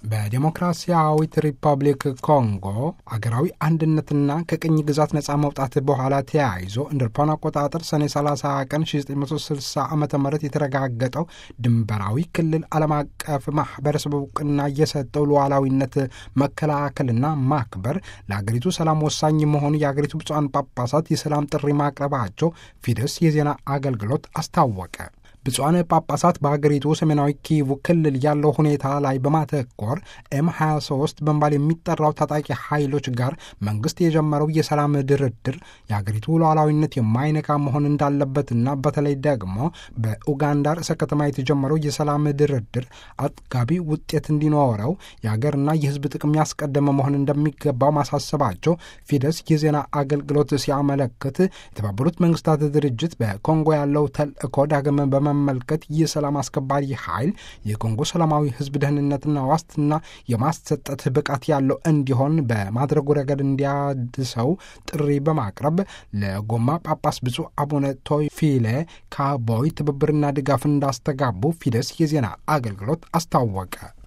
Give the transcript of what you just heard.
በዴሞክራሲያዊት ሪፐብሊክ ኮንጎ አገራዊ አንድነትና ከቅኝ ግዛት ነፃ መውጣት በኋላ ተያይዞ እንደ አውሮፓውያን አቆጣጠር ሰኔ 30 ቀን 1960 ዓ ም የተረጋገጠው ድንበራዊ ክልል ዓለም አቀፍ ማህበረሰብ እውቅና የሰጠው ሉዓላዊነት መከላከልና ማክበር ለአገሪቱ ሰላም ወሳኝ መሆኑ የአገሪቱ ብፁዓን ጳጳሳት የሰላም ጥሪ ማቅረባቸው ፊደስ የዜና አገልግሎት አስታወቀ። ብፁዓን ጳጳሳት በሀገሪቱ ሰሜናዊ ኪቩ ክልል ያለው ሁኔታ ላይ በማተኮር ኤም 23 በመባል የሚጠራው ታጣቂ ኃይሎች ጋር መንግስት የጀመረው የሰላም ድርድር የሀገሪቱ ሉዓላዊነት የማይነካ መሆን እንዳለበትና በተለይ ደግሞ በኡጋንዳ ርዕሰ ከተማ የተጀመረው የሰላም ድርድር አጥጋቢ ውጤት እንዲኖረው የሀገርና የሕዝብ ጥቅም ያስቀደመ መሆን እንደሚገባው ማሳሰባቸው ፊደስ የዜና አገልግሎት ሲያመለክት የተባበሩት መንግስታት ድርጅት በኮንጎ ያለው ተልእኮ ዳግም በመ መመልከት የሰላም አስከባሪ ኃይል የኮንጎ ሰላማዊ ህዝብ ደህንነትና ዋስትና የማሰጠት ብቃት ያለው እንዲሆን በማድረጉ ረገድ እንዲያድሰው ጥሪ በማቅረብ ለጎማ ጳጳስ ብፁዕ አቡነ ቶይፊሌ ካቦይ ትብብርና ድጋፍ እንዳስተጋቡ ፊደስ የዜና አገልግሎት አስታወቀ።